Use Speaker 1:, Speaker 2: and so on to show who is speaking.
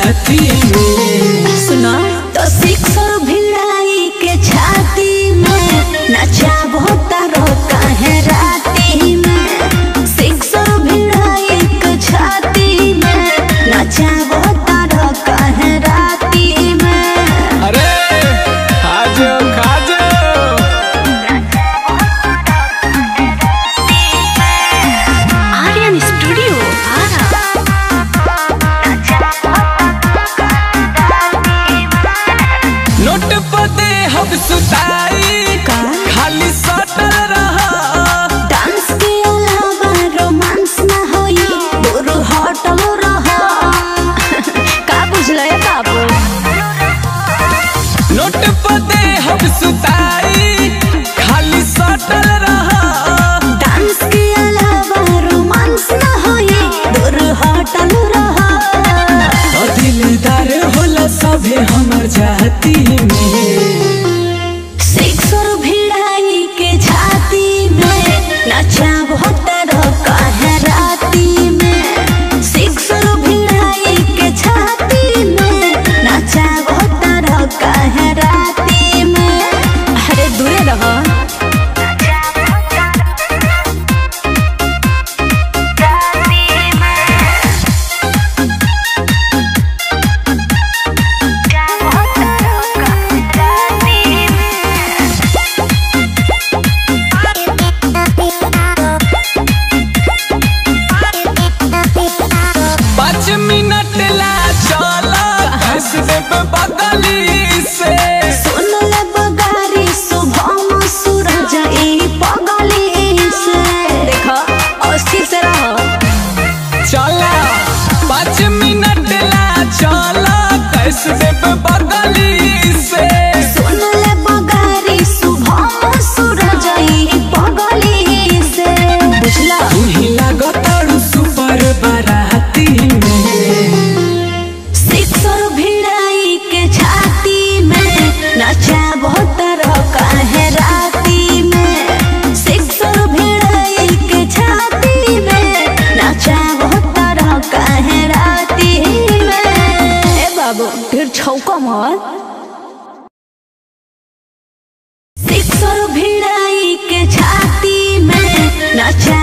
Speaker 1: राती में
Speaker 2: सुना तो सिक्सर भिड़ाई के छाती में नचाबो तारो काहे राती में सिक्सर भिड़ाई के छाती में नचाबो तारो काहे राती में
Speaker 1: अरे खाजो खाजो
Speaker 2: आर्यन स्टूडियो आरा
Speaker 1: नोट पते हम सुताई
Speaker 2: का?
Speaker 1: खाली सटल रहा
Speaker 2: डांस के अलावा रोमांस ना होई दूर हटल रह का बुझले बाबू
Speaker 1: नोट पते हम सुताई खाली सटल रहा
Speaker 2: डांस के अलावा रोमांस ना होई दूर हटल रह
Speaker 1: और दिलदार होला सभे हमर जाती में
Speaker 2: सिक्सर भिड़ाई के छाती में नचा भतर काहे राती में सिक्सर भिड़ाई के छाती में नचा भतर काहे राती में अरे दूरे रहो
Speaker 1: पाँच मिनट ला चला हंस देब बगली से
Speaker 2: सुनल बगारी शुभम सूरज ई पगली से देखो अस्थिर से रहो
Speaker 1: चला पाँच मिनट ला चला हंस देब बगली से
Speaker 2: सुनल बगारी शुभम सूरज ई पगली से बुझला
Speaker 1: तू ही लागतारू सुपर बाराती में
Speaker 2: सिक्सर भिड़ाई के छाती में नचा भोतर काहे राती में सिक्सर भिड़ाई के छाती में नचा भोतर काहे राती में ए बाबू फिर छौका मत सिक्सर भिड़ाई के छाती में नचा